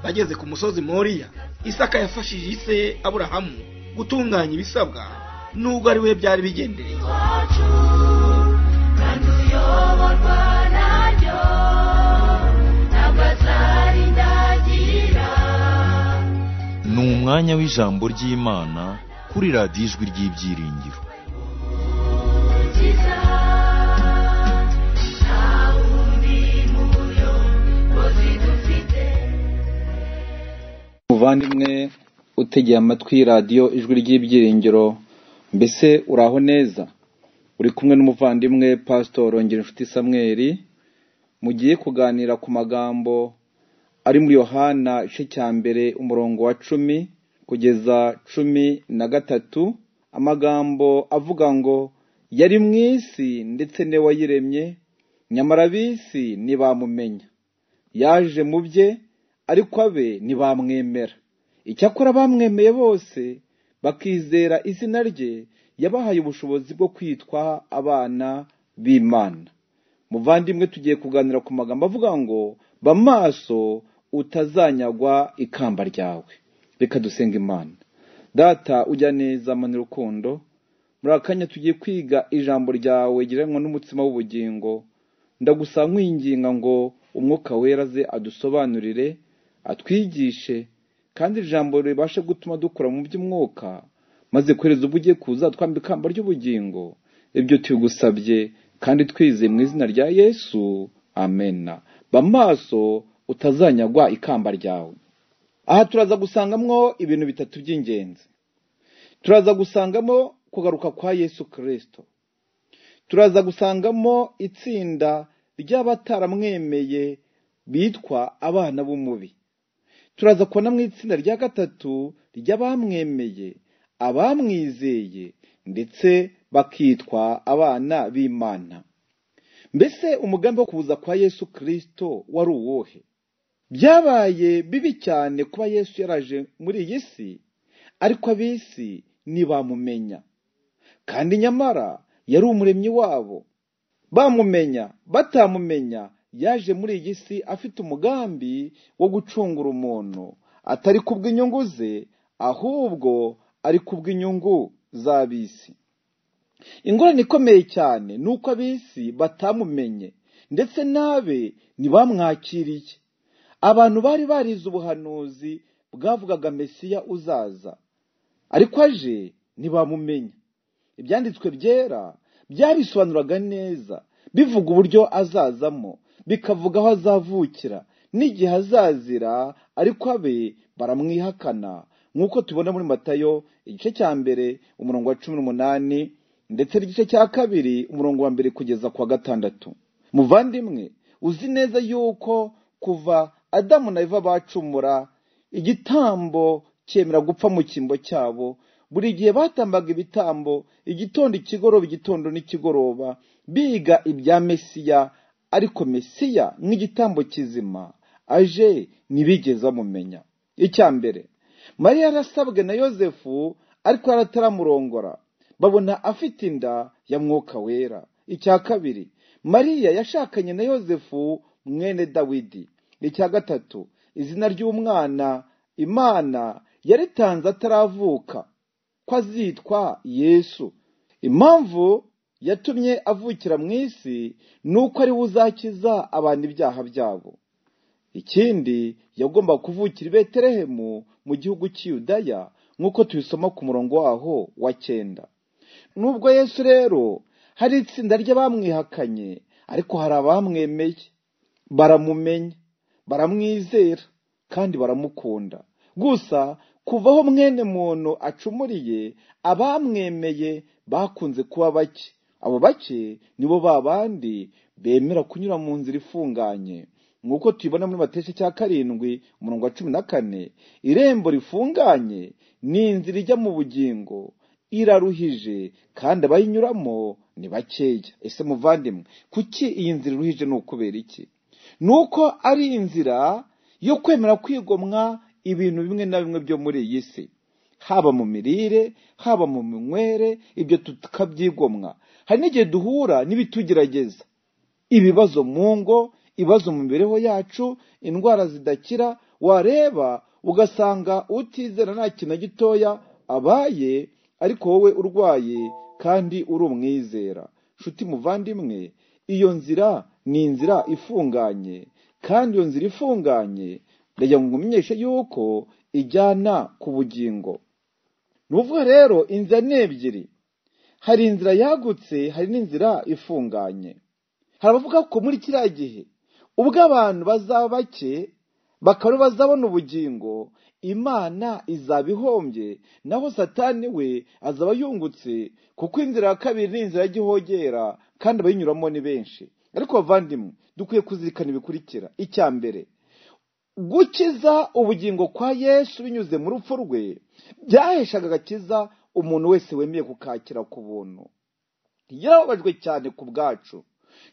bageze ku musozi moriya isaka yafashije se aburahamu gutunganya ibisabwa nubwo ari we byari bigendereye ni umwanya w'ijambo ry'imana kuri radiyo ijwi ry'ibyiringiro muvandimwe utegeye amatwi radiyo ijwi ry'ibyiringiro mbese uraho neza uri kumwe n'umuvandimwe pasitoro ngirinshuti samweri mugiye kuganira ku magambo ari muri yohana igice cya mbere umurongo wa cumi kugeza cumi na gatatu amagambo avuga ngo yari mu isi ndetse ne wayiremye nyamara ab'isi ntibamumenya yaje mu bye ariko abe ntibamwemera icyakora bamwemeye bose bakizera izina rye yabahaye ubushobozi bwo kwitwa abana b'imana muvandimwe tugiye kuganira ku magambo avuga ngo ba maso utazanyagwa ikamba ryawe reka dusenga imana data ujya neza mani rukundo muri akanya tugiye kwiga ijambo ryawe giranwa n'umutsima w'ubugingo ndagusaba nkwinginga ngo umwuka wera aze adusobanurire atwigishe kandi iri jambo ribashe gutuma dukora mu by'umwuka maze kohereza ubwo ugiye kuza twambika ikamba ry'ubugingo ibyo tugusabye kandi twizeye mu izina rya yesu amena ba maso utazanyagwa ikamba ryawe aha turaza gusangamwo ibintu bitatu by'ingenzi turaza gusangamo kugaruka kwa yesu kirisito turaza gusangamo itsinda ry'abataramwemeye bitwa abana b'umubi turaza kubona mu itsinda rya gatatu ry'abamwemeye abamwizeye ndetse bakitwa abana b'imana mbese umugambi wo kuza kwa yesu kirisito wari uwuhe byabaye bibi cyane kuba yesu yaraje muri iyi si ariko ab'isi ntibamumenya kandi nyamara yari umuremyi wabo bamumenya batamumenya yaje muri iyi si afite umugambi wo gucungura umuntu atari kubw'inyungu ze ahubwo ari kubw'inyungu z'ab'isi ingorane ikomeye cyane ni uko ab'isi batamumenye ndetse n'abe ntibamwakiriye abantu bari barize ubuhanuzi bwavugaga mesiya uzaza ariko aje ntibamumenya ibyanditswe byera byabisobanuraga neza bivuga uburyo azazamo bikavuga aho azavukira n'igihe azazira ariko abe baramwihakana nk'uko tubona muri matayo igice cya mbere umurongo wa cumi n'umunani ndetse n'igice cya kabiri umurongo wa mbere kugeza ku wa gatandatu muvandimwe uzi neza yuko kuva adamu na eva bacumura igitambo cyemera gupfa mu cyimbo cyabo buri gihe batambaga ibitambo igitondo ikigoroba igitondo n'ikigoroba biga ibya mesiya ariko mesiya nk'igitambo kizima aje ntibigeze amumenya icya mbere mariya yarasabwe na yosefu ariko yarataramurongora babona afite inda ya mwuka wera icya kabiri mariya yashakanye na yosefu mwene dawidi icya gatatu izina ry'umwana imana yaritanze ataravuka ko azitwa yesu impamvu yatumye avukira mu isi ni uko ari we uzakiza abantu ibyaha byabo ikindi yagomba kuvukira i beterehemu mu gihugu cy'iyudaya nk'uko tubisoma ku murongo waho wa cyenda nubwo yesu rero hari itsinda ry'abamwihakanye ariko hari abamwemeye baramumenya baramwizera kandi baramukunda gusa kuvaho mwene muntu acumuriye abamwemeye bakunze kuba bake abo bake nibo ba bandi bemera kunyura mu nzira ifunganye nk'uko tubibona muri matesha cya karindwi umurongo wa cumi na kane irembo rifunganye ni inzira ijya mu bugingo iraruhije kandi abayinyuramo ni bakeya ese muvandimwe kuki iyi nzira iruhije ni ukubera iki ni uko ari inzira yo kwemera kwigomwa ibintu bimwe na bimwe byo muri iyi si haba mu mirire haba mu minywere ibyo tukabyigomwa hari n'igihe duhura n'ibitugerageza ibibazo mu ngo ibibazo mu mibereho yacu indwara zidakira wareba ugasanga utizera nta kintu na gitoya abaye ariko wowe urwaye kandi uri umwizera nshuti muvandimwe iyo nzira ni inzira ifunganye kandi iyo nzira ifunganye ndagira ngo umenyeshe yuko ijyana ku bugingo ni ukuvuga rero inzira ni ebyiri hari inzira yagutse hari n'inzira ifunganye hari abavuga ko muri kiriya gihe ubwo abantu bazaba bake bakaba bazabona ubugingo imana izaba ihombye naho satani we azaba yungutse kuko inzira ya kabiri ni inzira y'igihogera kandi abayinyuramo ni benshi ariko bavandimwe dukwiye kuzirikana ibikurikira icya mbere gukiza ubugingo kwa yesu binyuze mu rupfu rwe byaheshaga agakiza umuntu wese wemeye kukakira ku buntu yarababajwe cyane ku bwacu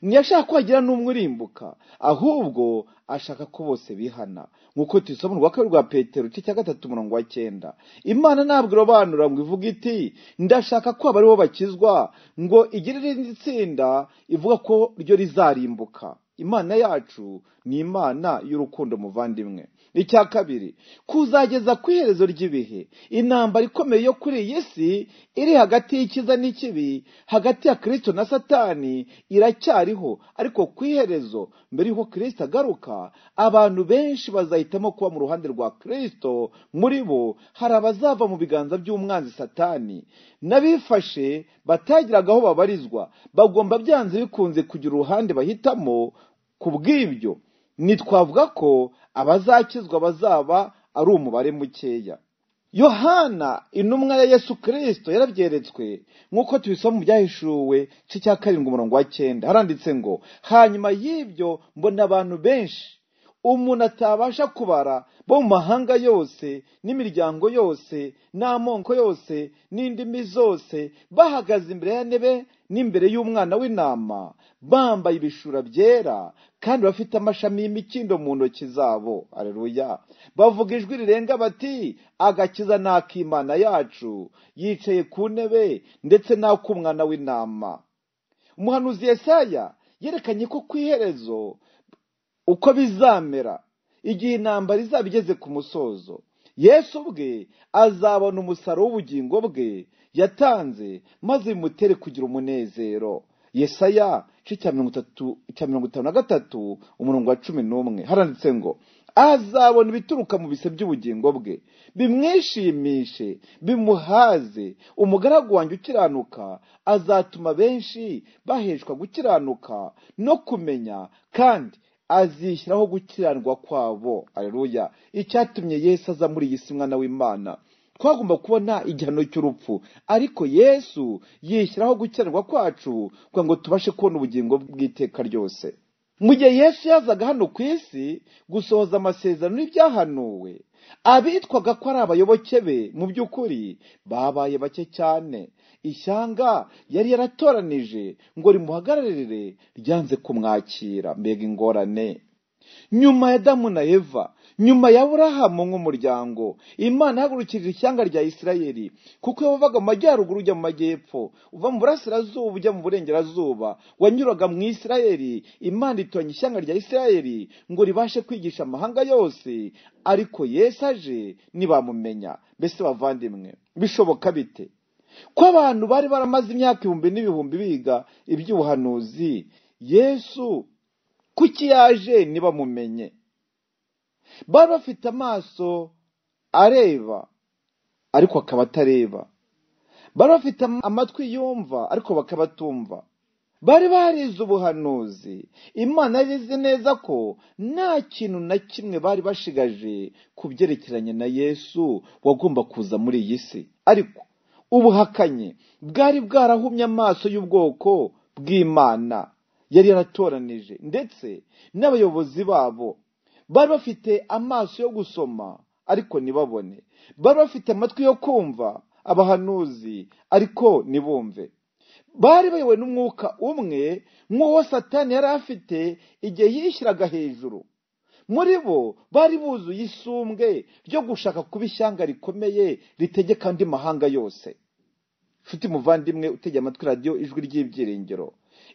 ntiyashaka ko hagira n'umwe urimbuka ahubwo ashaka ko bose bihana nk'uko tuyisoma urwa kabiri rwa petero igice cya gatatu umurongo wa cyenda imana ntabwo irobanura ngo ivuga iti ndashaka ko aba aribo bakizwa ngo igire irindi tsinda ivuga ko ryo rizarimbuka imana yacu ni imana y'urukundo muvandimwe icya kabiri kuzageza ku iherezo ry'ibihe intambara ikomeye yo kuri iyi si iri hagati y'ikiza n'ikibi hagati ya kirisito na satani iracyariho ariko ku iherezo mbere y'uko kirisito agaruka abantu benshi bazahitamo kuba mu ruhande rwa kirisito muri bo hari abazava mu biganza by'umwanzi satani n'abifashe batagiraga aho babarizwa bagomba byanze bikunze kugira uruhande bahitamo ku bw'ibyo ntitwavuga ko abazakizwa bazaba ari umubare mukeya yohana intumwa ya yesu kirisito yarabyeretswe nk'uko tubisoma mu byahishuwe igice cya karindwi umurongo wa cyenda haranditse ngo hanyuma y'ibyo mbona abantu benshi umuntu atabasha kubara bo mu mahanga yose n'imiryango yose n'amoko yose n'indimi zose bahagaze imbere ya ntebe n'imbere y'umwana w'intama bambaye ibishura byera kandi bafite amashami y'imikindo mu ntoki zabo areruya bavuga ijwi rirenga bati agakiza ni ak'imana yacu yicaye ku ntebe ndetse n'ak'umwana w'intama umuhanuzi Yesaya yerekanye ko ku iherezo uko bizamera igihe intambara izaba igeze ku musozo yesu ubwe azabona umusaruro w'ubugingo bwe yatanze maze bimutere kugira umunezero yesaya cya mirongo itanu na gatatu umurongo wa cumi n'umwe haranditse ngo azabona ibituruka mu bise by'ubugingo bwe bimwishimishe bimuhaze umugaragu wanjye ukiranuka azatuma benshi baheshwa gukiranuka no kumenya kandi azishyiraho gukiranirwa kwabo areruya icyatumye yesu aza muri iyi si mwana w'imana twagomba kubona igihano cy'urupfu ariko yesu yishyiraho gukiranirwa kwacu kugira ngo tubashe kubona ubugingo bw'iteka ryose mu gihe yesu yazaga hano ku isi gusohoza amasezerano y'ibyahanuwe abitwaga ko ari abayoboke be mu by'ukuri babaye bake cyane ishyanga yari yaratoranije ngo rimuhagararire ryanze kumwakira mbega ingorane nyuma ya damu na eva nyuma ya burahamu nk'umuryango imana ihagurukije ishyanga rya isirayeli kuko yavaga mu majyaruguru ujya mu majyepfo uva mu burasirazuba ujya mu burengerazuba wanyuraga mu isirayeli imana itoranya ishyanga rya isirayeli ngo ribashe kwigisha amahanga yose ariko yesu aje ntibamumenya mbese bavandimwe bishoboka bite ko abantu bari baramaze imyaka ibihumbi n'ibihumbi biga iby'ubuhanuzi yesu kuki yaje ntibamumenye bari bafite amaso areba ariko akaba atareba bari bafite amatwi yumva ariko bakaba atumva bari barize ubuhanuzi imana yarize neza ko nta kintu na kimwe bari bashigaje ku byerekeranye na yesu wagomba kuza muri iyi si ariko ubuhakanyi bwari bwarahumye amaso y'ubwoko bw'imana yari yaratoranije ndetse n'abayobozi babo bari bafite amaso yo gusoma ariko ntibabone bari bafite amatwi yo kumva abahanuzi ariko ntibumve bari bayobowe n'umwuka umwe nk'uwo satani yari afite igihe yishyiraga hejuru muri bo bari buzuye isumbwe ryo gushaka kuba ishyanga rikomeye ritegeka andi mahanga yose nshuti muvandimwe utegeye amatwi radiyo ijwi ry'ibyiringiro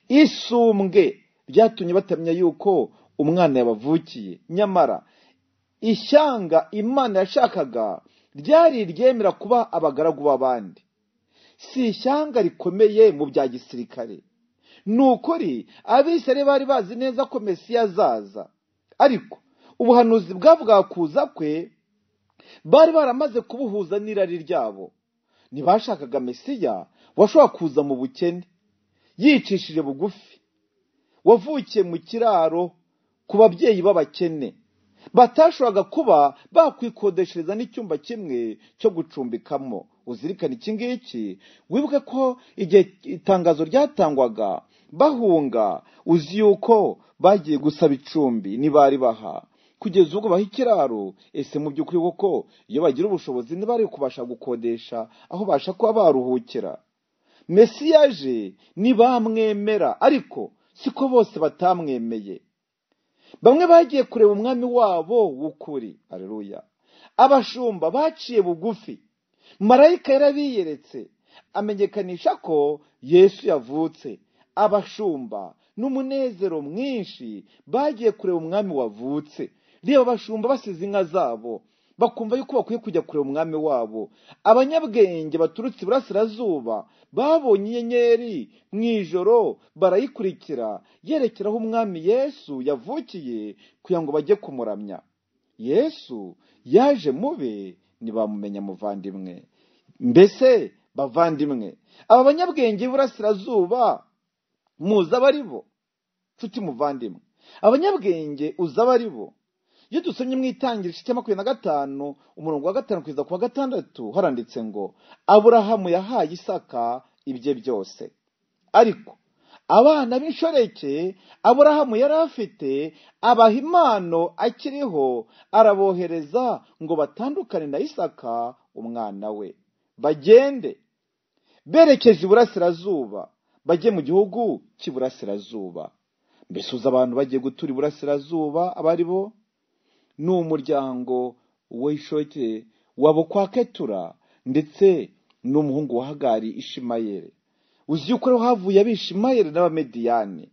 isumbwe byatumye batamenya yuko umwana yabavukiye nyamara ishyanga imana yashakaga ryari iryemera kuba abagaragu b'abandi si ishyanga rikomeye mu bya gisirikare ni ukuri abisare bari bazi neza ko mesiya azaza ariko ubuhanuzi bwavuga kuza kwe bari baramaze kubuhuza n'irari ryabo ntibashakaga mesiya washobora kuza mu bukene yicishije bugufi wavukiye mu kiraro ku babyeyi b'abakene batashoboraga kuba bakwikodeshereza n'icyumba kimwe cyo gucumbikamo uzirikane iki ngiki wibuke ko igihe itangazo ryatangwaga bahunga uzi yuko bagiye gusaba icumbi ntibari baha kugeza ubwo baha ikiraro ese mu by'ukuri koko iyo bagira ubushobozi ntibari kubasha gukodesha aho basha kuba baruhukira mesiyaje ntibamwemera ariko siko bose batamwemeye bamwe bagiye kureba umwami wabo w'ukuri areruya abashumba baciye bugufi marayika yarabiyeretse amenyekanisha ko yesu yavutse abashumba n'umunezero mwinshi bagiye kureba umwami wavutse reba abashumba basize inka zabo bakumva yuko bakwiye kujya kureba umwami wabo abanyabwenge baturutse iburasirazuba babonye inyenyeri mu ijoro barayikurikira yerekeraho umwami yesu yavukiye kugira ngo bajye kumuramya yesu yaje mube ntibamumenya muvandimwe mbese bavandimwe aba banyabwenge b'iburasirazuba muzi abari bo nshuti muvandimwe abanyabwenge uzi abari bo iyo dusomye mu itangira igice cya makumyabiri na gatanu umurongo wa gatanu kugeza ku wa gatandatu haranditse ngo aburahamu yahaye isaka ibye byose ariko abana b'inshoreke aburahamu yari afite abaha impano akiriho arabohereza ngo batandukane na isaka umwana we bagende berekeje iburasirazuba bajye mu gihugu cy'iburasirazuba mbese uzi abantu bagiye gutura iburasirazuba abari bo ni umuryango w'ishoke wa bukwaketura ndetse n'umuhungu wahagari ishimayeri uzi yuko rero havuye abishimayeri n'abamediyani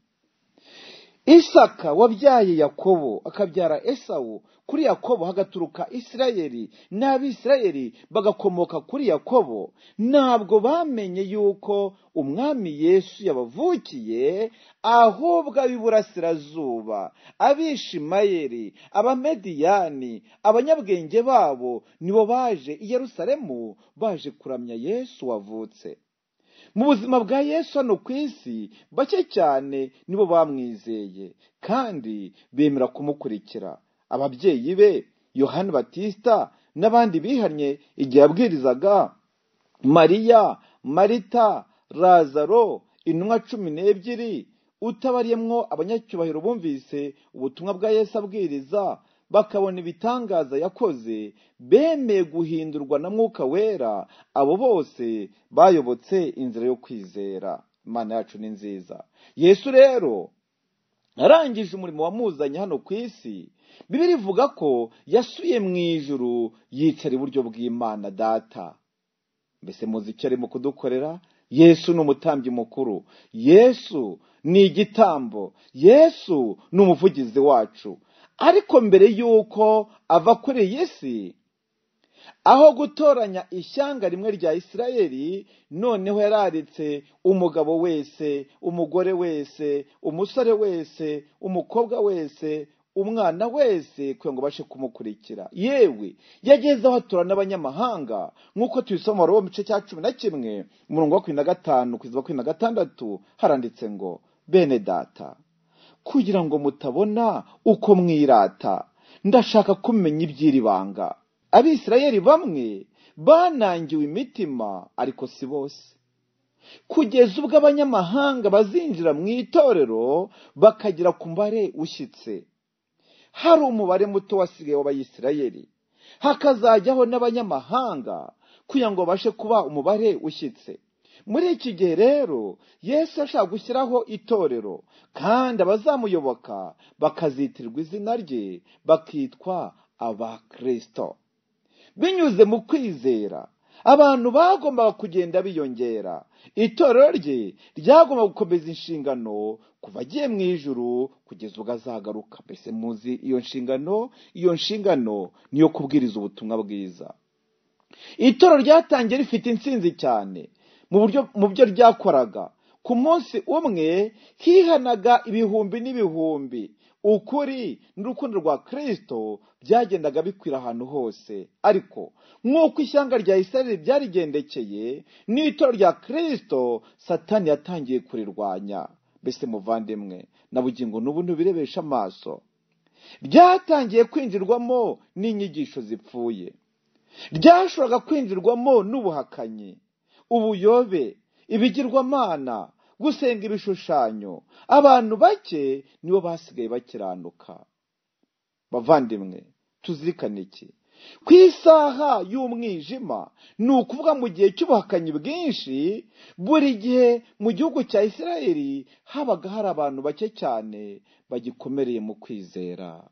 isaka wabyaye yakobo akabyara esawu kuri yakobo hagaturuka isirayeri n'abisirayeri bagakomoka kuri yakobo ntabwo bamenye yuko umwami yesu yabavukiye ahubwo ab'iburasirazuba abishimayeri abamediyani abanyabwenge babo nibo baje i yerusalemu baje kuramya yesu wavutse mu buzima bwa yesu hano ku isi bake cyane nibo bamwizeye kandi bemera kumukurikira ababyeyi be yohani batisita n'abandi bihannye igihe yabwirizaga mariya marita razaro intumwa cumi n'ebyiri utabariyemo abanyacyubahiro bumvise ubutumwa bwa yesu abwiriza bakabona ibitangaza yakoze bemeye guhindurwa na mwuka wera abo bose bayobotse inzira yo kwizera imana yacu ni nziza yesu rero arangije umurimo wamuzanye hano ku isi bibiri ivuga ko yasuye mu ijuru yicara iburyo bw'imana data mbese muzi icyo arimo kudukorera yesu ni umutambyi mukuru yesu ni igitambo yesu ni umuvugizi wacu ariko mbere y'uko ava kuri iyi si aho gutoranya ishyanga rimwe rya isirayeli noneho yararitse umugabo wese umugore wese umusore wese umukobwa wese umwana wese kugira ngo abashe kumukurikira yewe yageze aho atura n'abanyamahanga nk'uko tubisoma mu gice cya cumi na kimwe umurongo wa makumyabiri na gatanu kugeza makumyabiri na gatandatu haranditse ngo bene data kugira ngo mutabona uko mwirata ndashaka kumenya iby'iri banga abisirayeli bamwe banangiwe imitima ariko si bose kugeza ubwo abanyamahanga bazinjira mu itorero bakagera ku mubare ushyitse hari umubare muto wasigaye w'abayisirayeli hakazajyaho n'abanyamahanga kugira ngo babashe kuba umubare ushyitse muri iki gihe rero yesu ashaka gushyiraho itorero kandi abazamuyoboka bakazitirwa izina rye bakitwa abakirisito binyuze mu kwizera abantu bagombaga kugenda biyongera itorero rye ryagomba gukomeza inshingano kuva agiye mu ijuru kugeza ubwo azagaruka mbese muzi iyo nshingano iyo nshingano niyo kubwiriza ubutumwa bwiza itorero ryatangiye rifite insinzi cyane mu buryo mu byo ryakoraga ku munsi umwe hihanaga ibihumbi n'ibihumbi ukuri n'urukundo rwa kirisito byagendaga bikwira ahantu hose ariko nk'uko ishyanga rya isirayeli ryarigendekeye n'itora rya kirisito satani yatangiye kurirwanya mbese muvandimwe na bugingo n'ubu ntubirebesha amaso ryatangiye kwinjirwamo n'inyigisho zipfuye ryashoboraga kwinjirwamo n'ubuhakanyi ubuyobe ibigirwamana gusenga ibishushanyo abantu bake nibo basigaye bakiranuka bavandimwe tuzirikane iki ku isaha y'umwijima ni ukuvuga mu gihe cy'ubuhakanyi bwinshi buri gihe mu gihugu cya isirayeli habaga hari abantu bake cyane bagikomereye mu kwizera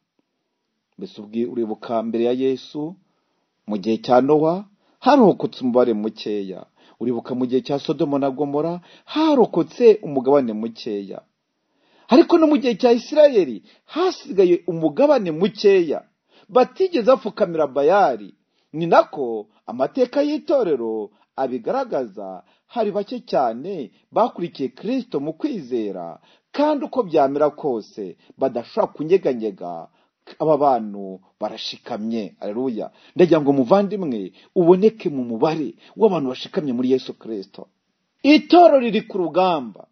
mbese uribuka mbere ya yesu mu gihe cya nowa harokotse umubare mukeya uribuka mu gihe cya sodomo na gomora harokotse umugabane mukeya ariko no mu gihe cya isirayeli hasigaye umugabane mukeya batigeze bapfukamira bayari ni nako amateka y'itorero abigaragaza hari bake cyane bakurikiye kirisito mu kwizera kandi uko byamera kose badashobora kunyeganyega aba bantu barashikamye areruya ndagira ngo muvandimwe uboneke mu mubare w'abantu bashikamye muri yesu kirisito itoro riri ku rugamba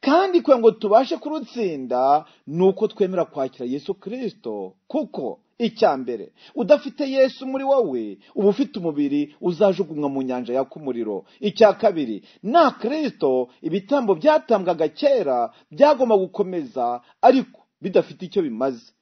kandi kugira ngo tubashe kurutsinda ni uko twemera kwakira yesu kirisito kuko icya mbere udafite yesu muri wowe uba ufite umubiri uzajugunywa mu nyanja yaka umuriro icya kabiri na kirisito ibitambo byatambwaga kera byagomba gukomeza ariko bidafite icyo bimaze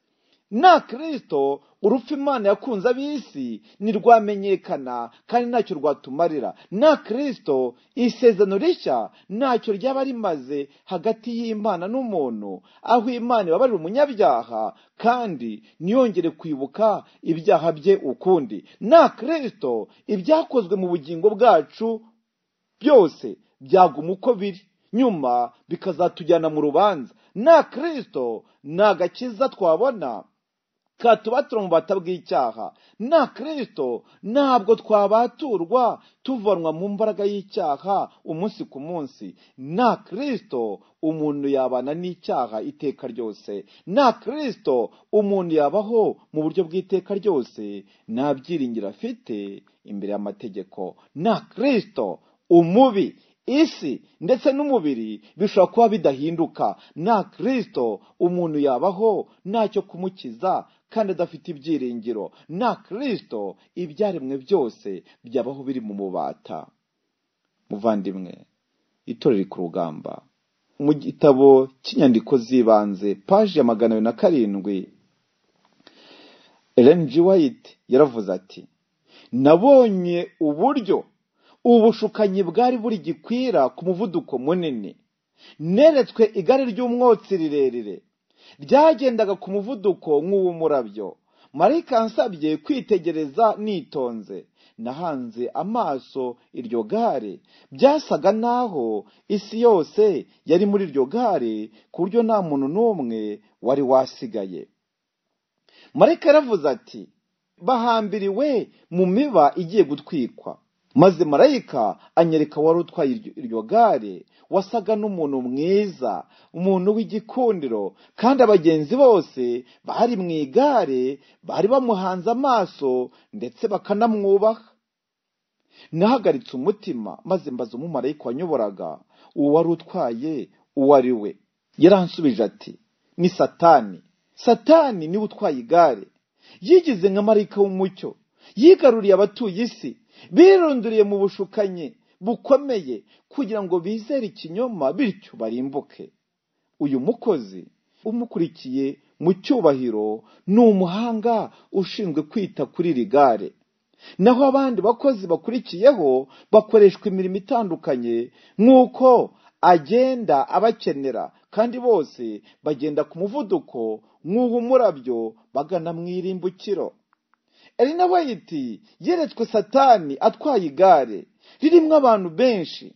na kirisito urupfu imana yakunze ab'isi ntirwamenyekana kandi ntacyo rwatumarira na kirisito isezerano rishya ntacyo ryaba rimaze hagati y'imana n'umuntu aho imana ibabarira umunyabyaha kandi ntiyongere kwibuka ibyaha bye ukundi na kirisito ibyakozwe mu bugingo bwacu byose byaguma uko biri nyuma bikazatujyana mu rubanza na kirisito ni agakiza twabona katubatura mu bata bw'icyaha na kirisito ntabwo twabaturwa tuvanwa mu mbaraga y'icyaha umunsi ku munsi na kirisito umuntu yabana n'icyaha iteka ryose na kirisito umuntu yabaho mu buryo bw'iteka ryose nta byiringiro afite imbere y'amategeko na kirisito umubi isi ndetse n'umubiri bishobora kuba bidahinduka na kirisito umuntu yabaho ntacyo kumukiza kandi adafite ibyiringiro na kirisito ibyaremwe byose byabaho biri mu mubata muvandimwe itorero ku rugamba mu gitabo cy'inyandiko z'ibanze paji ya magana abiri na karindwi elenji wayiti yaravuze ati nabonye uburyo ubushukanyi bwari buri gikwira ku muvuduko munini neretswe igare ry'umwotsi rirerire ryagendaga ku muvuduko nk'uw'umurabyo marayika ansabye kwitegereza nitonze nahanze amaso iryo gare byasaga naho isi yose yari muri iryo gare ku buryo nta muntu n'umwe wari wasigaye marayika yaravuze ati bahambiriwe mu miba igiye gutwikwa maze marayika anyereka wari utwaye iryo gare wasaga n'umuntu mwiza umuntu w'igikundiro kandi abagenzi bose bari mu igare bari bamuhanze amaso ndetse bakanamwubaha nahagaritse umutima maze mbaza umumarayika wanyoboraga uwo wari utwaye uwo ari we yaransubije ati ni satani satani niwe utwaye igare yigize nka marayika w'umucyo yigaruriye abatuye isi birunduriye mu bushukanyi bukomeye kugira ngo bizere ikinyoma bityo barimbuke uyu mukozi umukurikiye mu cyubahiro ni umuhanga ushinzwe kwita kuri iri gare naho abandi bakozi bakurikiyeho bakoreshwa imirimo itandukanye nk'uko agenda abakenera kandi bose bagenda ku muvuduko nk'uw'umurabyo bagana mu irimbukiro elina wayiti yeretswe satani atwaye igare ririmo abantu benshi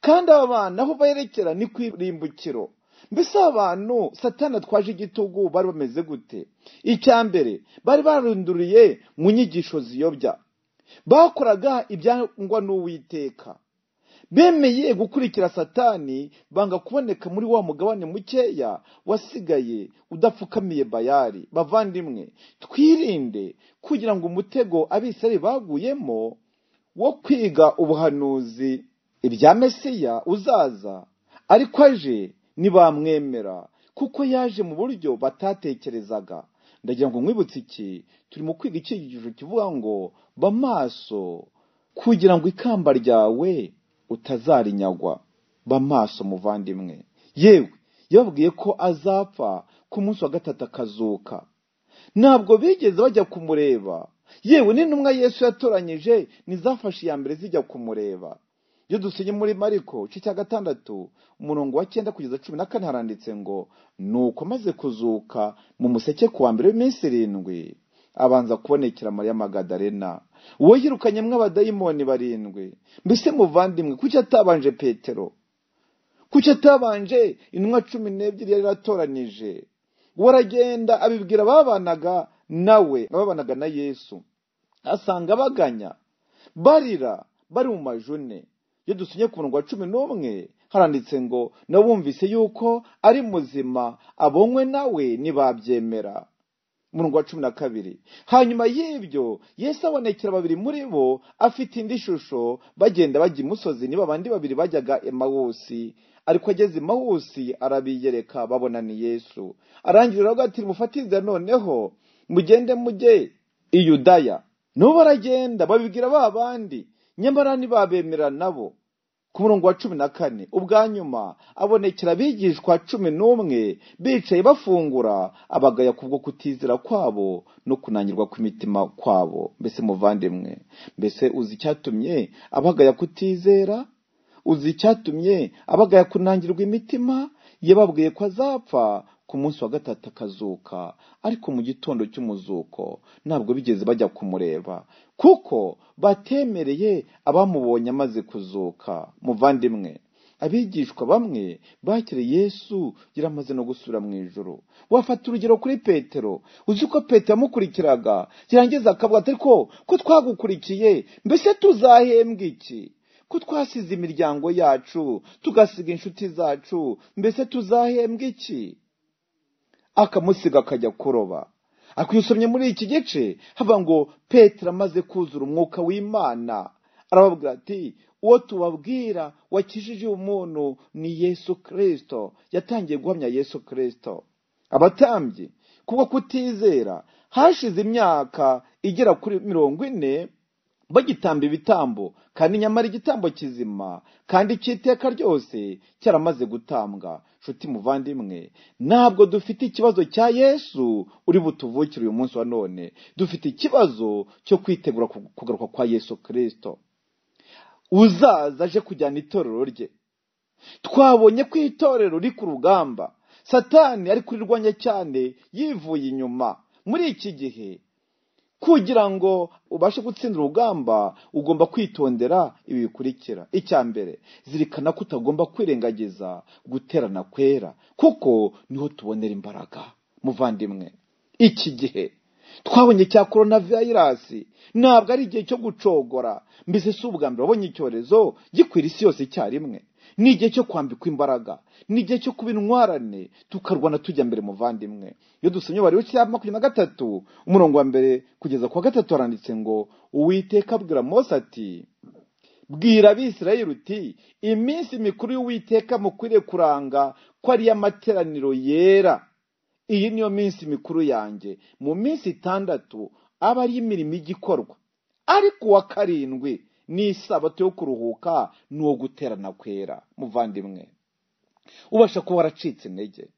kandi aba bantu aho berekera ni ku irimbukiro mbese abantu satani atwaje igitugu bari bameze gute icya mbere bari barunduriye mu nyigisho ziyobya bakoraga ibyangwa n'uwiteka bemeye gukurikira satani banga kuboneka muri wa mugabane mukeya wasigaye udapfukamiye bayari bavandimwe twirinde kugira ngo umutego abisari baguyemo wo kwiga ubuhanuzi ibya mesiya uzaza ariko aje ntibamwemera kuko yaje mu buryo batatekerezaga ndagira ngo nkwibutse iki turimo kwiga icyigisho kivuga ngo ba maso kugira ngo ikamba ryawe utazarinyagwa ba maso muvandimwe yewe yababwiye ko azapfa ku munsi wa gatatu akazuka ntabwo bigeze bajya kumureba yewe n'intumwa yesu yatoranyije nizafashe iya mbere zijya kumureba iyo dusinye muri mariko igice cya gatandatu umurongo wa cyenda kugeza cumi na kane haranditse ngo nuko maze kuzuka mu museke ku wa mbere w'iminsi irindwi abanza kubonekera mariya magadarena uwo yirukanyemo abadayimoni barindwi mbese muvandimwe kuki atabanje petero kuki atabanje intumwa cumi n'ebyiri yari yaratoranije uwo aragenda abibwira ababanaga nawe ababanaga na yesu asanga baganya barira bari mu majune iyo dusinye ku murongo wa cumi n'umwe haranditse ngo nabumvise yuko ari muzima abonywe nawe ntibabyemera umurongo wa cumi na kabiri hanyuma y'ibyo yesu abonekera babiri muri bo afite indi shusho bagenda bajya imusozi niba abandi babiri bajyaga emawusi ariko ageze emawusi arabiyereka babona ni yesu arangirira avuga ati mufatize noneho mugende mujye i yudaya nabo baragenda babibwira ba bandi nyamara ntibabemera nabo ku murongo wa cumi na kane ubwa nyuma abonekera abigishwa cumi n'umwe bicaye bafungura abagaya kubwo kutizera kwabo no kunanirwa kw'imitima kwabo mbese muvandimwe mbese uzi icyatumye abagaya kutizera uzi icyatumye abagaya kunangirwa imitima yababwiye ko azapfa ku munsi wa gatatu akazuka ariko mu gitondo cy'umuzuko ntabwo bigeze bajya kumureba kuko batemereye abamubonye amaze kuzuka muvandimwe abigishwa bamwe bakiriye yesu yari amaze no gusura mu ijoro wafata urugero kuri petero uzi ko petero yamukurikiraga yarangiza akavuga ati ko ko twagukurikiye mbese tuzahembwa iki ko twasize imiryango yacu tugasiga inshuti zacu mbese tuzahembwa iki akamusiga akajya kuroba akwisomye muri iki gice hava ngo petero amaze kuzura umwuka w'imana arababwira ati uwo tubabwira wakijije umuntu ni yesu kirisito yatangiye guhamya yesu kirisito abatambye kubwo kutizera hashize imyaka igera kuri mirongo ine bagitamba ibitambo kandi nyamara igitambo kizima kandi cy'iteka ryose cyaramaze gutambwa nshuti muvandimwe ntabwo dufite ikibazo cya yesu uri butuvukire uyu munsi wa none dufite ikibazo cyo kwitegura kugaruka kwa yesu kirisito uzaza aje kujyana itorero rye twabonye ko itorero riri ku rugamba satani ari kurirwanya cyane yivuye inyuma muri iki gihe kugira ngo ubashe gutsinda urugamba ugomba kwitondera ibi bikurikira icya mbere zirikana ko utagomba kwirengagiza guterana kwera kuko niho tubonera imbaraga muvandimwe iki gihe twabonye cya korona viyirasi ntabwo ari igihe cyo gucogora mbese si ubwa mbere wabonye icyorezo gikwira isi yose icyarimwe ni igihe cyo kwambikwa imbaraga ni igihe cyo kuba intwarane tukarwana tujya mbere muvandimwe iyo dusomye bari cya makumyabiri na gatatu umurongo wa mbere kugeza ku wa gatatu haranditse ngo uwiteka abwira mose ati bwira abisirayeli uti iminsi mikuru y'uwiteka mukwiriye kuranga ko ari iy'amateraniro yera iyi niyo minsi mikuru yanjye mu minsi itandatu aba ari imirimo igikorwa ariko uwa karindwi ni isabato yo kuruhuka n'uwo guterana kwera muvandimwe ubasha kuba waracitse intege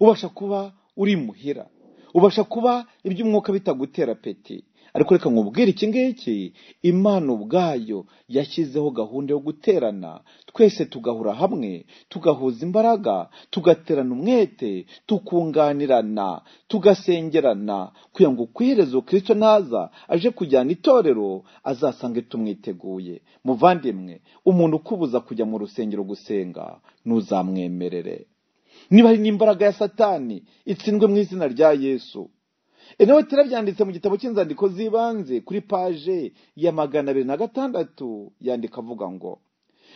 ubasha kuba uri muhira ubasha kuba iby'umwuka bitagutera peti ariko reka nkubwire iki ngiki imana ubwayo yashyizeho gahunda yo guterana twese tugahura hamwe tugahuza imbaraga tugaterana umwete tukunganirana tugasengerana kugira ngo kwihereze kirisito naza aje kujyana itorero azasange tumwiteguye muvandimwe umuntu ukubuza kujya mu rusengero gusenga ntuzamwemerere niba hari n'imbaraga ya satani itsindwe mu izina rya yesu nawe turabyanditse mu gitabo cy'inzandiko z'ibanze kuri paje ya magana abiri na gatandatu yandika avuga ngo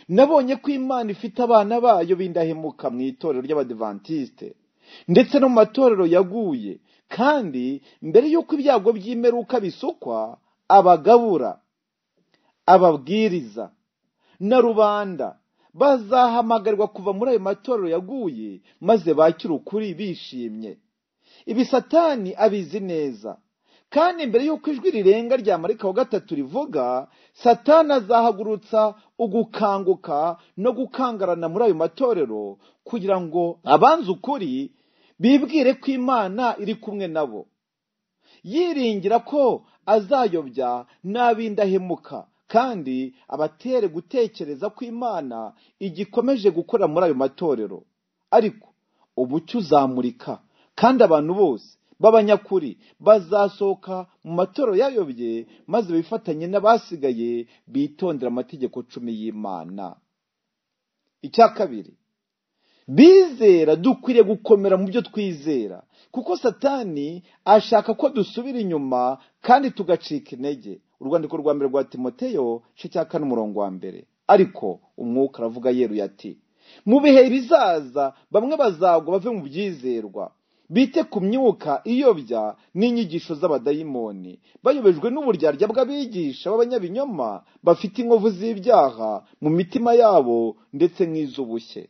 nabonye ko imana ifite abana bayo bindahemuka mu itorero ry'abadivantisite ndetse no mu matorero yaguye kandi mbere y'uko ibyago by'imeruka bisukwa abagabura ababwiriza na rubanda bazahamagarwa kuva muri ayo matorero yaguye maze bakire ukuri bishimye ibi satani abizi neza kandi mbere y'uko ijwi rirenga rya marika wa gatatu rivuga satani azahagurutsa ugukanguka no gukangarana muri ayo matorero kugira ngo abanze ukuri bibwire ko imana iri kumwe nabo yiringira ko azayobya n'ab'indahemuka kandi abatere gutekereza ko imana igikomeje gukora muri ayo matorero ariko umucyo uzamurika kandi abantu bose b'abanyakuri bazasohoka mu matoro yayobye maze bifatanye n'abasigaye bitondera amategeko cumi y'imana icya kabiri bizera dukwiriye gukomera mu byo twizera kuko satani ashaka ko dusubira inyuma kandi tugacika intege urwandiko rwa mbere rwa timoteyo cyo cya kane umurongo wa mbere ariko umwuka aravuga yeruye ati mu bihe bizaza bamwe bazagwa bave mu byizerwa bite ku myuka iyobya n'inyigisho z'abadayimoni bayobejwe n'uburyarya bw'abigisha b'abanyabinyoma bafite inkovu z'ibyaha mu mitima yabo ndetse nk'iz'ubushye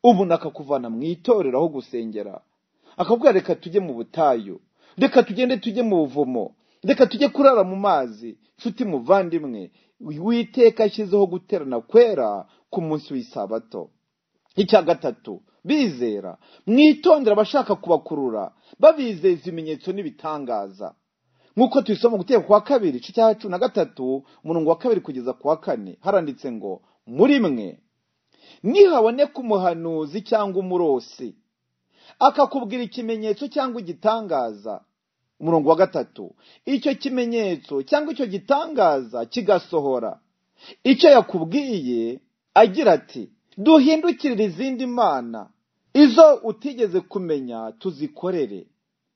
ubu akakuvana mu itorero aho gusengera akakubwira reka tujye mu butayu reka tugende tujye mu buvumo reka tujye kurara mu mazi nshuti muvandimwe witeka ashyizeho guterana kwera ku munsi w'isabato icya gatatu bizera mwitondera abashaka kubakurura babizeza ibimenyetso n'ibitangaza nk'uko tubisoma guteka kwa kabiri igice cya cumi na gatatu umurongo wa kabiri kugeza ku wa kane haranditse ngo muri mwe nihaboneka umuhanuzi cyangwa umurosi akakubwira ikimenyetso cyangwa igitangaza umurongo wa gatatu icyo kimenyetso cyangwa icyo gitangaza kigasohora icyo yakubwiye agira ati duhindukirire izindi mana izo utigeze kumenya tuzikorere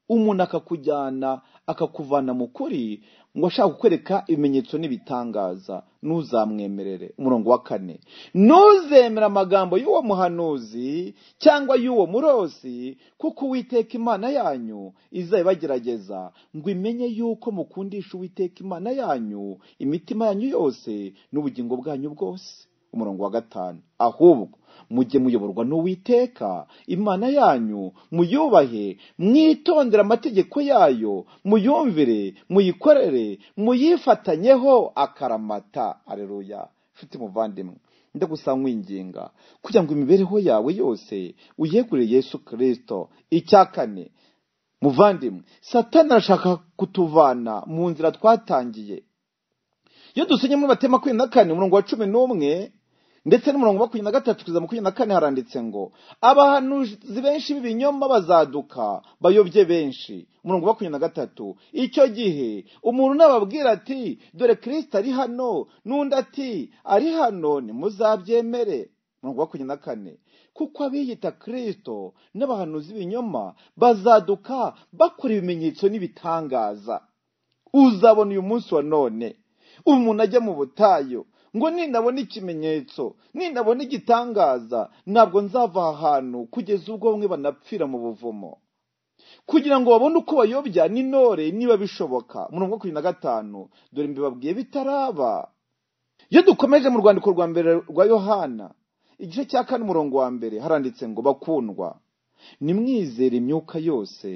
umuntu akakujyana akakuvana mu kuri ngo ashaka kukwereka ibimenyetso n'ibitangaza ntuzamwemerere umurongo wa kane ntuzemere amagambo y'uwo muhanuzi cyangwa y'uwo murosi kuko uwiteka imana yanyu izayibagerageza ngo imenye yuko mukundisha uwiteka imana yanyu imitima yanyu yose n'ubugingo bwanyu bwose umurongo wa gatanu ahubwo mujye muyoborwa n'uwiteka imana yanyu muyubahe mwitondere amategeko yayo muyumvire muyikorere muyifatanyeho akaramata areruya nshuti muvandimwe ndagusanga winginga kugira ngo imibereho yawe yose uyegurire yesu kirisito icya kane muvandimwe satani arashaka kutuvana mu nzira twatangiye iyo dusenye muri makumyabiri na kane umurongo wa cumi n'umwe ndetse n'umurongo wa makumyabiri na gatatu kugeza makumyabiri na kane haranditse ngo abahanuzi benshi b'ibinyoma bazaduka bayobye benshi umurongo wa makumyabiri na gatatu icyo gihe umuntu nababwira ati dore kirisita ari hano n'undi ati ari hano ntimuzabyemere umurongo wa makumyabiri na kane kuko abiyita kirisito n'abahanuzi b'ibinyoma bazaduka bakora ibimenyetso n'ibitangaza uzabona uyu munsi wa none umuntu ajya mu butayu ngo ninabona ikimenyetso ninabona igitangaza ntabwo nzava aha hantu kugeza ubwo bamwe banapfira mu buvumo kugira ngo babone uko bayobya n'intore niba bishoboka murongo wa makumyabiri na gatanu dore mbibabwiye bitaraba iyo dukomeje mu rwandiko rwa mbere rwa yohana igice cya kane umurongo wa mbere haranditse ngo bakundwa nimwizere imyuka yose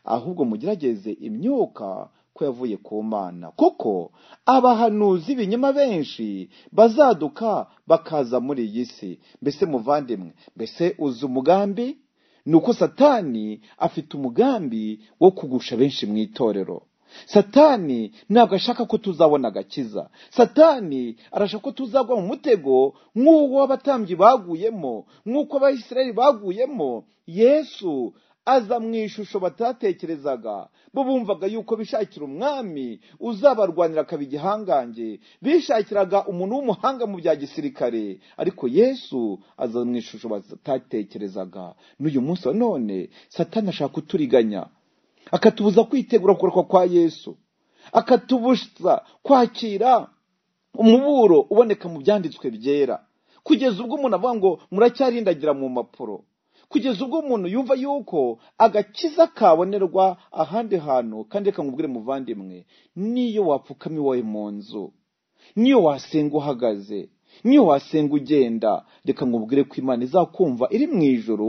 ahubwo mugerageze imyuka ko yavuye ku mana kuko abahanuzi b'ibinyoma benshi bazaduka bakaza muri iyi si mbese muvandimwe mbese uzi umugambi ni uko satani afite umugambi wo kugusha benshi mu itorero satani ntabwo ashaka ko tuzabona agakiza satani arashaka ko tuzagwa mu mutego nk'uwo abatambyi baguyemo nk'uko abayisirayeli baguyemo yesu aza mu ishusho batatekerezaga bo bumvaga yuko bishakira umwami uzabarwanira akaba igihangange bishakiraga umuntu w'umuhanga mu bya gisirikare ariko yesu aza mu ishusho batatekerezaga n'uyu munsi wa none satani ashaka kuturiganya akatubuza kwitegura kugaruka kwa yesu akatubuza kwakira umuburo uboneka mu byanditswe byera kugeza ubwo umuntu avuga ngo muracyarindagira mu mpapuro kugeza ubwo umuntu yumva yuko agakiza kabonerwa ahandi hantu kandi reka nkubwire muvandimwe niyo wapfukama iwawe mu nzu niyo wasenga uhagaze niyo wasenga ugenda reka nkubwire ko imana izakumva iri mu ijoro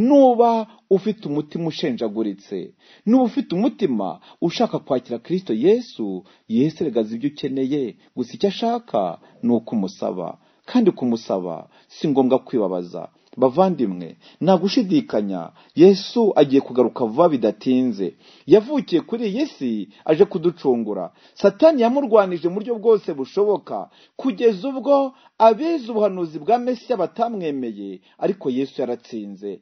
nuba ufite umutima ushenjaguritse nuba ufite umutima ushaka kwakira kirisito yesu yesu regaza ibyo ukeneye gusa icyo ashaka ni uko umusaba kandi kumusaba si ngombwa kwibabaza bavandimwe nta gushidikanya yesu agiye kugaruka vuba bidatinze yavukiye kuri iyi si aje kuducungura satani yamurwanije mu buryo bwose bushoboka kugeza ubwo abize ubuhanuzi bwa mesiya batamwemeye ariko yesu yaratsinze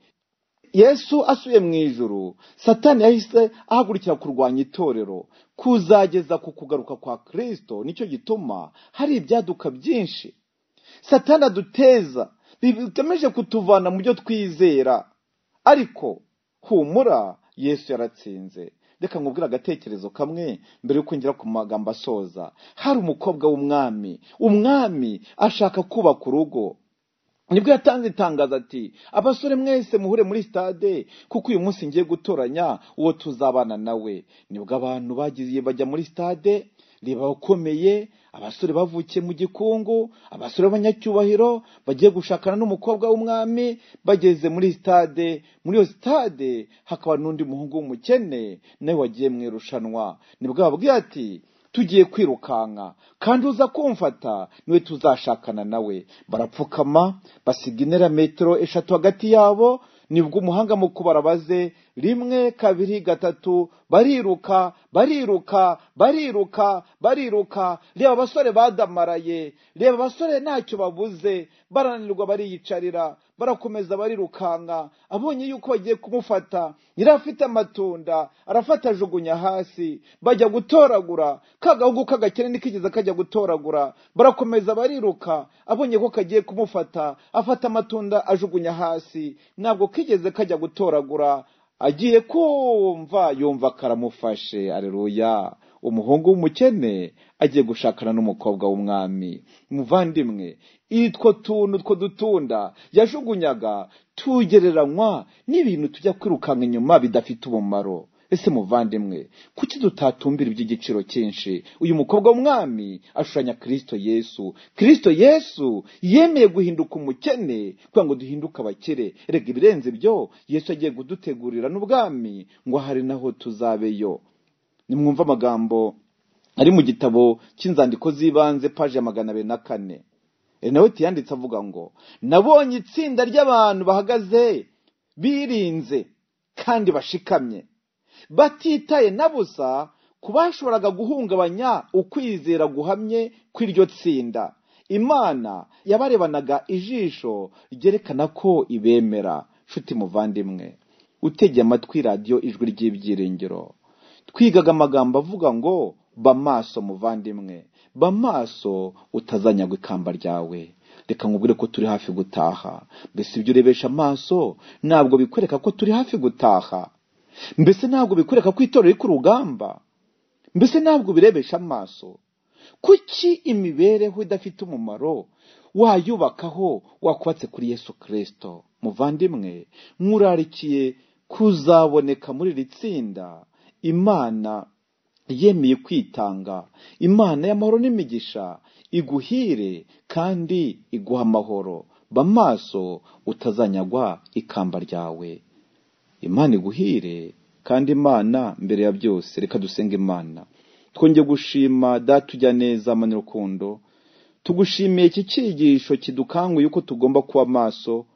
yesu asuye mu ijuru satani yahise ahagurukira kurwanya itorero kuzageza ku kugaruka kwa kirisito nicyo gituma hari ibyaduka byinshi satani aduteza bigamije kutuvana mu byo twizera ariko humura yesu yaratsinze reka nkubwire agatekerezo kamwe mbere yo kwinjira ku magambo asoza hari umukobwa w'umwami umwami ashaka kubaka urugo nibwo yatanze itangazo ati abasore mwese muhure muri sitade kuko uyu munsi ngiye gutoranya uwo tuzabana nawe nibwo abantu bagiye bajya muri sitade reba abakomeye abasore bavukiye mu gikungu abasore b'abanyacyubahiro bagiye gushakana n'umukobwa w'umwami bageze muri sitade muri iyo sitade hakaba n'undi muhungu w'umukene nawe wagiye mu irushanwa nibwo bababwira ati tugiye kwirukanka kandi uza kumfata niwe tuzashakana nawe barapfukama basiga intera metero eshatu hagati yabo nibwo umuhanga mu kubara baze rimwe kabiri gatatu bariruka bariruka bariruka bariruka reba abasore badamaraye reba abasore ntacyo babuze barananirwa bariyicarira barakomeza barirukanka abonye yuko bagiye kumufata yari afite amatunda arafata ajugunya hasi bajya gutoragura kagahugu k'agakene ntikigeze kajya gutoragura barakomeza bariruka abonye ko kagiye kumufata afata amatunda ajugunya hasi ntabwo kigeze kajya gutoragura agiye kumva yumva karamufashe areruya umuhungu w'umukene agiye gushakana n'umukobwa w'umwami muvandimwe itwo tuntu two dutunda yajugunyaga tugereranywa n'ibintu tujya kwirukanka inyuma bidafite umumaro ese muvandimwe kuki dutatumbira iby'igiciro cyinshi uyu mukobwa w'umwami ashushanya kirisito yesu kirisito yesu yemeye guhinduka umukene kugira ngo duhinduke abakire rega ibirenze ibyo yesu agiye kudutegurira n'ubwami ngo hari naho tuzabeyo nimwumve amagambo ari mu gitabo cy'inzandiko z'ibanze paji ya magana abiri na kane renaweti yanditse avuga ngo nabonye itsinda ry'abantu bahagaze birinze kandi bashikamye batitaye na busa ku bashoboraga guhungabanya ukwizera guhamye kw'iryo tsinda imana yabarebanaga ijisho ryerekana ko ibemera nshuti muvandimwe utegeye amatwi radiyo ijwi ry'ibyiringiro twigaga amagambo avuga ngo ba maso muvandimwe ba maso utazanyagwa ikamba ryawe reka nkubwire ko turi hafi gutaha mbese ibyo urebesha amaso ntabwo bikwereka ko turi hafi gutaha mbese ntabwo bikwereka ko itorero riri ku rugamba mbese ntabwo birebesha amaso kuki imibereho idafite umumaro wayubakaho wakubatse kuri yesu kirisito muvandimwe nk'urarikiye kuzaboneka muri iri tsinda imana yemeye kwitanga imana y'amahoro n'imigisha iguhire kandi iguha amahoro ba maso utazanyagwa ikamba ryawe imana iguhire kandi imana mbere ya byose reka dusenge imana twongeye gushima datujya neza mani rukundo tugushimiye iki cyigisho kidukanguye uko tugomba kuba amaso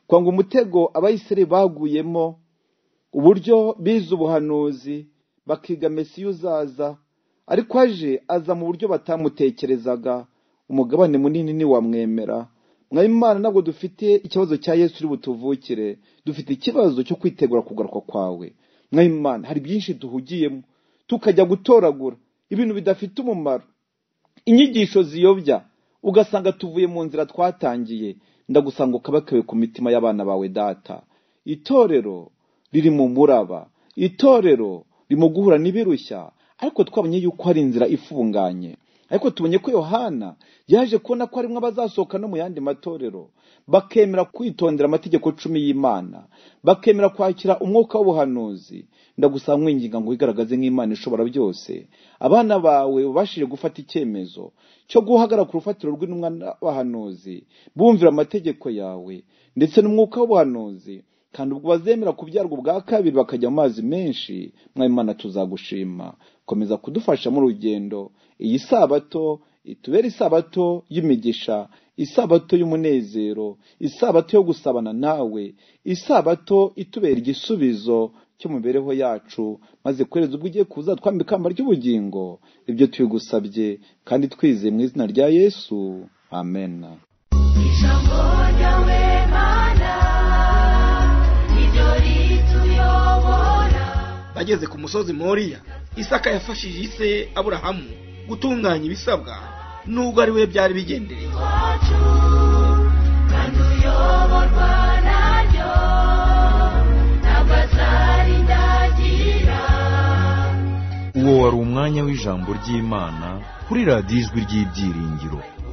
kwanga umutego abayisire baguyemo uburyo bize ubuhanuzi bakiga mesiyo uzaza ariko aje aza mu buryo batamutekerezaga umugabane munini ntiwamwemera mwabimana ntabwo dufite ikibazo cya yesu uri butuvukire dufite ikibazo cyo kwitegura kugaruka kwawe mwabimana hari byinshi duhugiyemo tukajya gutoragura ibintu bidafite umumaro inyigisho ziyobya ugasanga tuvuye mu nzira twatangiye ndagusanga ukabakawe ku mitima y'abana bawe data itorero riri mu muraba itorero rimo guhura n'ibirushya ariko twabonye yuko hari inzira ifunganye ariko tubonye ko yohana yaje kubona ko harimo abazasohoka no mu yandi matorero bakemera kwitondera amategeko cumi y'imana bakemera kwakira umwuka w'ubuhanuzi ndagusaba mwinginga ngo wigaragaze nk'imana ishobora byose abana bawe babashije gufata icyemezo cyo guhagarara ku rufatiro rw'intumwa n'abahanuzi bumvira amategeko yawe ndetse n'umwuka w'ubuhanuzi kandi ubwo bazemera kubyarwa ubwa kabiri bakajya mu mazi menshi mwabimana tuzagushima komeza kudufasha mu rugendo iyi sabato itubera isabato y'imigisha isabato y'umunezero isabato yo gusabana nawe isabato itubera igisubizo cy'imibereho yacu maze kohereza ubwo ugiye kuza twambika ikamba ry'ubugingo ibyo tubigusabye kandi twizeye mu izina rya yesu amen ijambo ryawe mana niryo rituyobora bageze ku musozi moriya isaka yafashije ise aburahamu gutunganya ibisabwa nubwo ari we byari bigendereye iwacu kandi uyoborwa naryo ntabwo azarindagira uwo wari umwanya w'ijambo ry'imana kuri radiyo ijwi ry'ibyiringiro